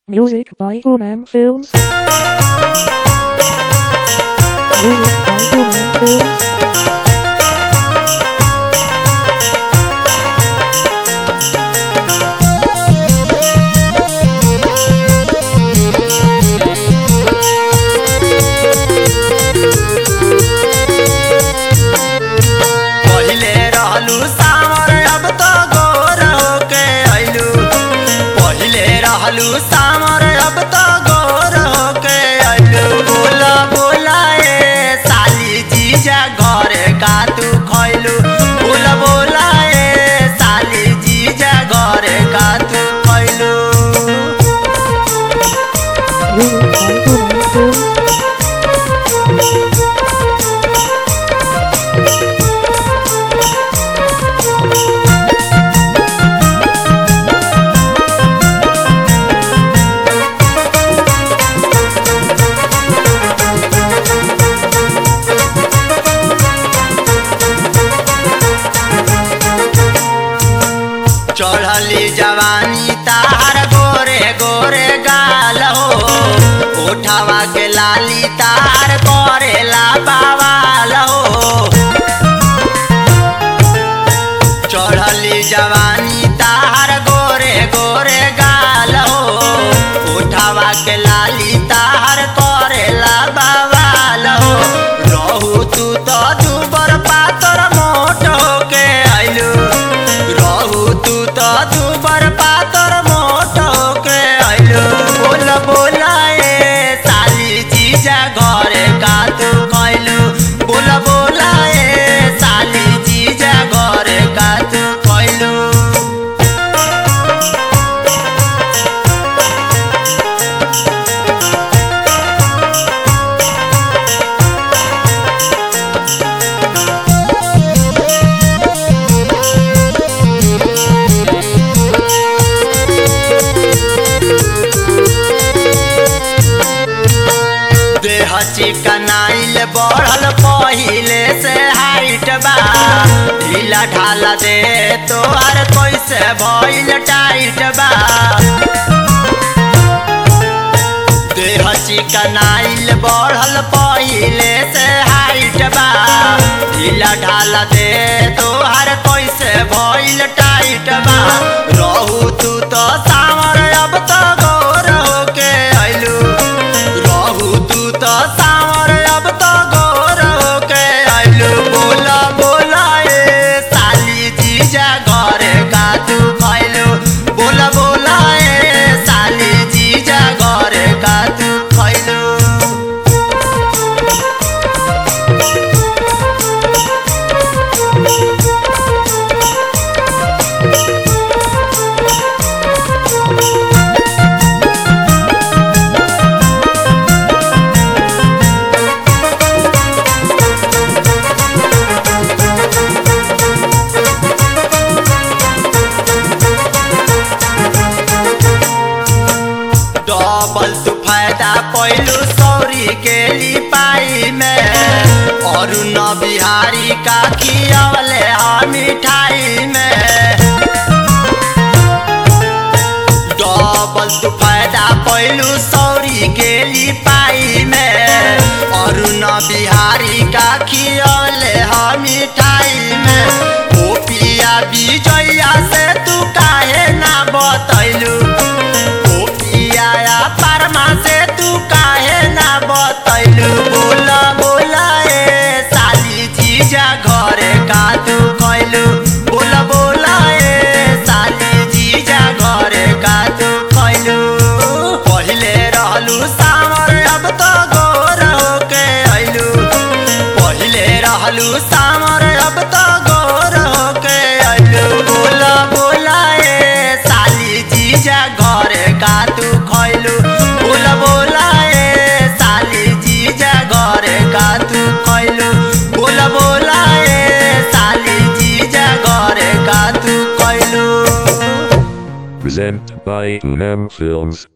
Music by Human Films. Music by Human Films. पहिले रहलू सावर अब तो गोर होके अइलू पहिले रहलू सावर अब तो गोर होके अइलू बोला बोला ए साली जीजा घरे का तू खइलू बोला बोला ए साली जीजा घरे का तू खइलू Music by Human Films. चढ़ली जवानी तार गोरे गोरे गाल हो उठावा के लाली तार करेला बावाल हो चढ़ली जवानी तार गोरे गोरे गाल हो उठावा के लाली तार करेला बावाल हो रहू तू तो दुबर पातर मोट होके आइलू रहू तू तो दुबर पातर मोट होके आइलू बोल बोल ए साली जीजा घरे का तू कइलू बोल बोल ए साली जीजा घरे का तू कइलू देह चिकनाइल बढ़ल पहिले से हाइट बा ढीला ढाला दे तोहर कैसे भइल टाइट बा देह चिकनाइल बढ़ल पहिले से हाइट बा ढीला ढाला दे तोहर कैसे भइल टाइट बा रहू तू तो सावर अब तो गोर होके अइलू रहू तू तो सावर अब तो गोर होके अइलू बोला बोला ए साली जीजा घरे का तू खइलू बोला बोला ए साली जीजा घरे का तू खइलू डबल तू फायदा पैलू सौरी के लिपाई में और न बिहारी का खियावले हा मिठाई में डबल तू फायदा पैलू सौरी के लिपाई में और न बिहारी का खियावले हा मिठाई में ओ पिया विजया से तू काहे ना बतैलू ओ पिया परमा से तू काहे ना बतैलू बोला बोला ए साली जीजा घरे का तू खइलू बोला बोला ए साली जीजा घरे का तू खइलू पहिले रहलू सावर अब तो गोर होके अइलू पहिले रहलू सावर अब तो गोर होके अइलू बोला बोला ए साली जीजा घरे का तू खइलू बोला बोला ए साली जीजा घरे का तू खइलू बोला बोला ए साली जीजा घरे का तू खइलू Present by Unam Films.